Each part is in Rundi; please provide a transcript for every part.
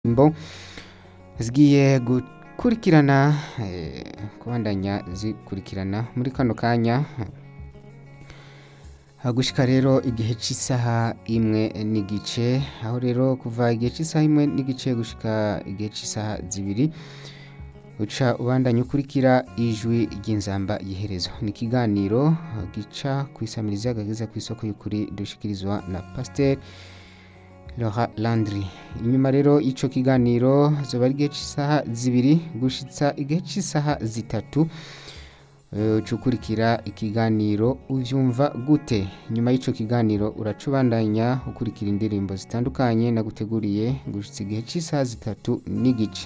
mbo zigiye gukurikirana eh, kubandanya zikurikirana muri kano kanya hagushika rero igihe cy'isaha imwe n'igice aho rero kuva igihe cy'isaha imwe n'igice gushika igihe cy'isaha zibiri uca ubandanya ukurikira ijwi ry'inzamba y'iherezo ni ikiganiro gica ku isamirizi agageza ku isoko y'ukuri dushikirizwa na pasiteri Laura Landry inyuma rero ico kiganiro zoba ari igihe cy'isaha zibiri gushitsa igihe cy'isaha zitatu eh, ukurikira ikiganiro uvyumva gute nyuma y'ico kiganiro uraca ubandanya ukurikira indirimbo zitandukanye naguteguriye gushitsa igihe cy'isaha zitatu n'igice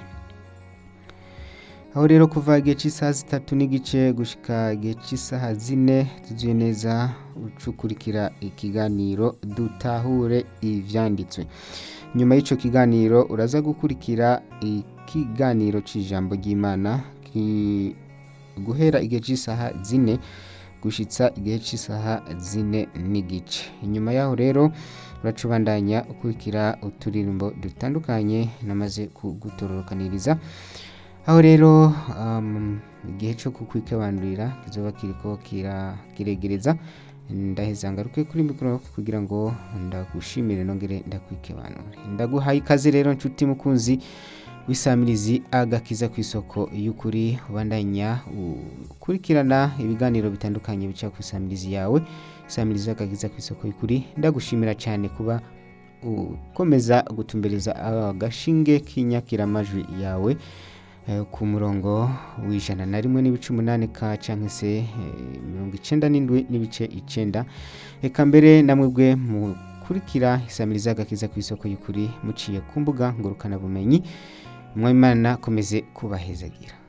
aho rero kuva igihe cy'isaha zitatu n'igice gushika igihe cy'isaha zine tuzuye neza ucukurikira ikiganiro dutahure ivyanditswe nyuma y'ico kiganiro uraza gukurikira ikiganiro c'ijambo ry'imana ki- guhera igihe cy'isaha zine gushitsa igihe cy'isaha zine n'igice inyuma yaho rero uraca ubandanya ukurikira uturirimbo dutandukanye namaze kugutororokaniriza aho rero um, igihe cyo kukwikebanurira kizoba kiriko kira kiregereza ndaheza ngaruke kuri mikoro kugira ngo ndagushimire nongere ndakwikebanure ndaguhaye ikaze rero nshuti mukunzi w'isamirizi agakiza ku isoko y'ukuri ubandanya ukurikirana ibiganiro bitandukanye bica ku isamirizi yawe isamirizi agakiza ku isoko y'ukuri ndagushimira cyane kuba ukomeza gutumbereza agashinge k'inyakiramajwi yawe eh, ku murongo w'ijana na rimwe n'ibice umunani ka canke se eh, mirongo icenda n'indwi n'ibice icenda reka mbere namwebwe mukurikira isamiriza agakiza ku isoko y'ukuri muciye ku mbuga ngurukanabumenyi mwimana komeze kubahezagira